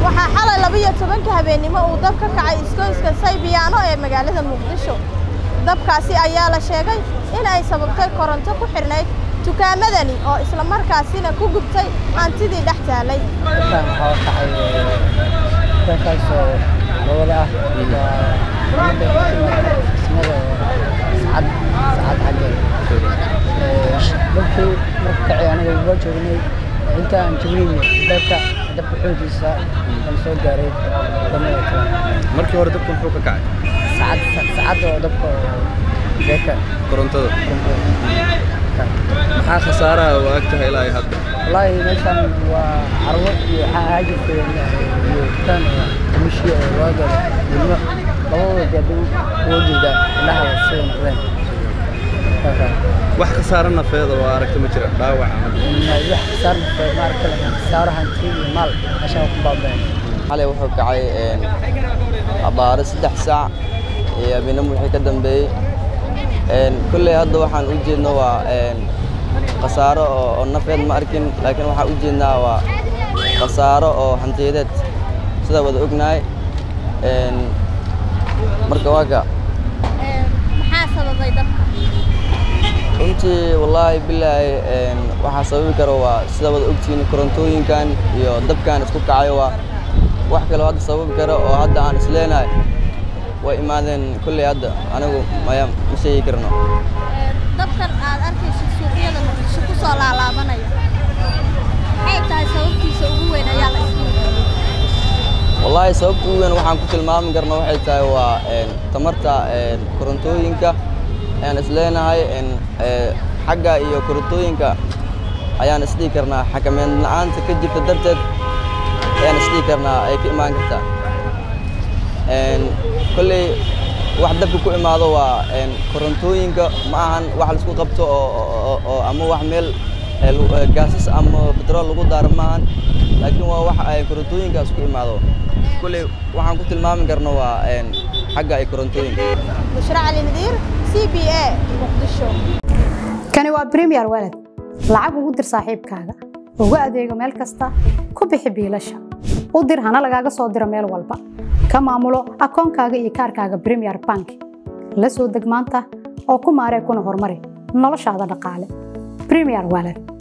waxaa xalay labiyo tobanka habeennimo uu dab ka kacay iskooyska saybiyaano ee magaalada muqdisho dabkaasi ayaa la sheegay in ay sababtay koronto ku xidhnayd dukaamadani oo isla markaasina ku gubtay hantidii dhex taallay Dadkan waxaa u kacay dadkaasoo labada ah waa midda ku timaada dhismada sacad sacad xaggeeda dabkii marka kacay aniga waa joognay inta aan joognayna dabka dabka xooggiisa aan soo gaaray wadamada kale markii hore dabka muxuu ka kacay sacad sacad oo dabka oo beeka korontada maxaa khasaaraha oo ag tahay ilaa iyo hadda wallaahi meeshan waa carwo iyo waxaa ahaa jirtay iyo dukaan oo mishi oo loo gado ilmo labadooda gaadhi uga jeeda indhaha sida noqdeen Marka, wax khasaaro nafeeda oo aragta ma jira dhaawac ama wax khasaar nafeed ma arki kale khasaaro hanti iyo maal meeshaan ku baaba'een xalay wuxuu kacay abaaro saddex saac iyo habeenimo wixii ka dambeeyey kolley hadda waxaan u jeedno waa khasaaro oo oo nafeed ma arkin laakiin waxaan u jeednaa waa khasaaro oo hantiyadeed sida wada ognahay marka waa ka maxaa sababay dabka runtii wallaahi bilaahi waxaa sababi karo waa sida wada ogtihiin korontooyinkan iyo dabkan isku kacayo waa wax kaloo hadda sababi karo oo hadda aan isleenahay way imaadeen kolley hadda anigu maya ma sheegi karno dabkan aad arkayso suuqyada muqdisho ku soo laalaabanaya maxay tahay sababtiisa ugu weyn ayaa la isleeyahay wallaahi sababta ugu weyn waxaan ku tilmaami karna waxay tahay waa tamarta korontooyinka ayaan isleenahay xagga iyo korontooyinka ayaan isdhihi karnaa xakameyn la'aanta ka jirta darteed ayaan isdhihi karnaa ay ka imaan kartaa kolley wax dabka ku imaado waa korontooyinka ma ahan wax laisku qabto oo oo ama wax meel gaasas ama betrool lagu daaro ma ahan laakiin waa wax ay korontooyinkaas ku imaado kolley waxaan ku tilmaami karna waa xagga ay korontooyinka bushra cali nadiir c b a muqdisho kani waa premier walad lacag ugu dir saaxiibkaaga ugu adeego meel kasta ku bixi biilasha u dir hana lagaaga soo diro meel walba ka maamulo akoonkaaga iyo kaarkaaga premier bank la soo deg maanta oo ku maaree kuna horumari noloshaada dhaqaale premier walad